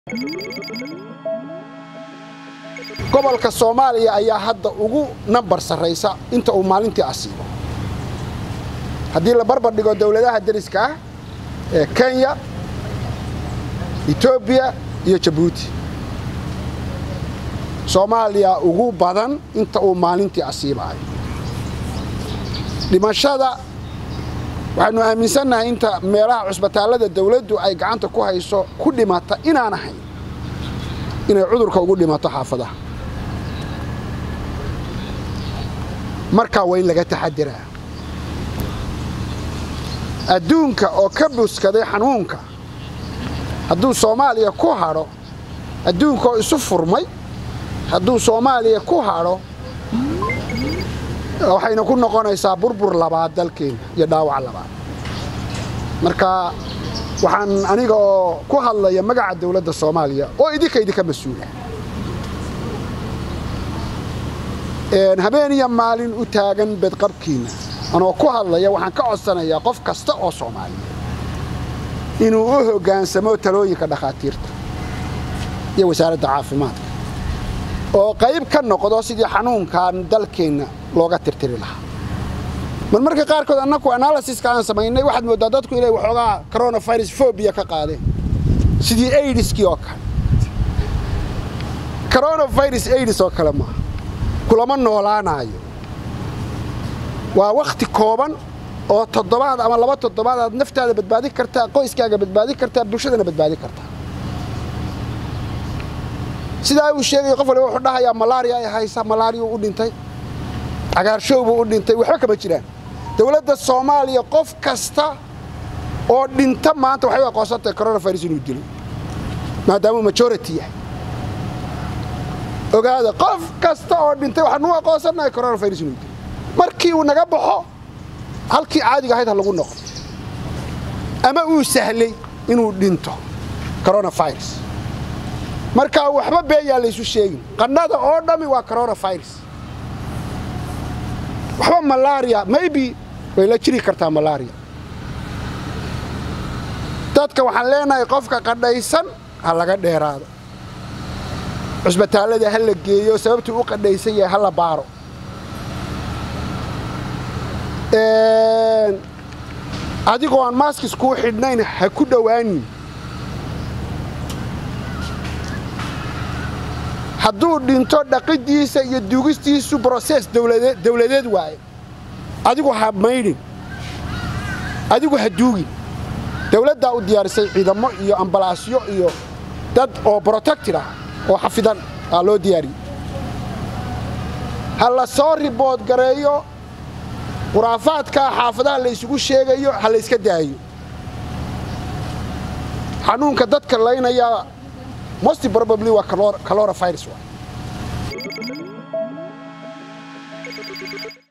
gobolka soomaaliya ayaa hadda ugu nambar sarraysa inta uu maalintii asiibo haddii la barbar dhigo dowladaha deriska ah ee kenya etoobiya iyo jabuuti soomaaliya ugu badan inta uu maalintii asiibayo dhimashada waxaanu aaminsannahay inta meelaha cusbitaallada dawladdu ay gacanta ku hayso ku dhimata inaan ahayn inay cudurka ugu dhimato xaafadaha markaa waa in laga taxadiraa adduunka oo ka buskaday xanuunka hadduu soomaaliya ku hadho adduunka oo isu furmay hadduu soomaaliya ku hadho waxayna ku noqonaysaa burbur labaad dalkeena iyo dhaawac labaad marka waxaan aniga oo ku hadlaya magaca dawladda soomaaliya oo idinka idinka mas-uula habeen iyo maalin u taagan bedqabkiinna anoo ku hadlaya waxaan ka codsanayaa qof kasta oo soomaaliya inuu u hoggaansamo talooyinka dhakhaatiirta iyo wasaaradda caafimaadka oo qayb ka noqdo sidii xanuunkan dalkeenna looga tirtiri lahaa mar marka qaarkood annaku analysiska aan samaynay waxaad mooddaa dadku inay waxoogaa coronavirus fobia ka qaadeen sidii aidiskii oo kale coronavirus aidis oo kale maaha kulama noolaanaayo waa wakhti kooban oo toddobaad ama laba toddobaad aad naftaada badbaadin kartaa qoyskaaga badbaadin kartaa bulshadana badbaadin kartaa sidaa uu sheegaya qof waliba wuxuu dhahayaa malaariya ay haysa malaariya u dhintay cagaarshow buu u dhintay waxba kama jiraan dowladda soomaaliya qof kasta oo dhinta maanta waxay u aqoonsantahay coronavirus inuu dilo maadaamuu majority yahay ogaada qof kasta oo dhintay waxaan u aqoonsannahay coronavirus inuu dilo markii uu naga baxo halkii caadiga ahayd ha lagu noqdo ama uu sahlay inuu dhinto coronavirus markaa waxba beeyaa laysu sheegin qannada oo dhammi waa coronavirus waxba malaria maybe way la jiri kartaa malaria dadka waxaan leenahay qofka qadhaysan ha laga dheeraado cusbitaallada ha la geeyo sababtuu u qadhaysan yahay ha la baaro adigoo aan maaskis kuu xidhnayn ha ku dhowaanin hadduu dhinto dhaqidiisa iyo duugistiisu broses dawladeed waaye adigu ha maydhin adigu ha duugin dawladdaa u diyaarisay ciidamo iyo ambalaasyo iyo dad oo brotected ah oo xafidan aa loo diyaariyey ha la soo ribood gareeyo khuraafaadkaa xaafadaha laysugu sheegayo ha layska daayo xanuunka dadka laynayaa most probably waa coronavirus waay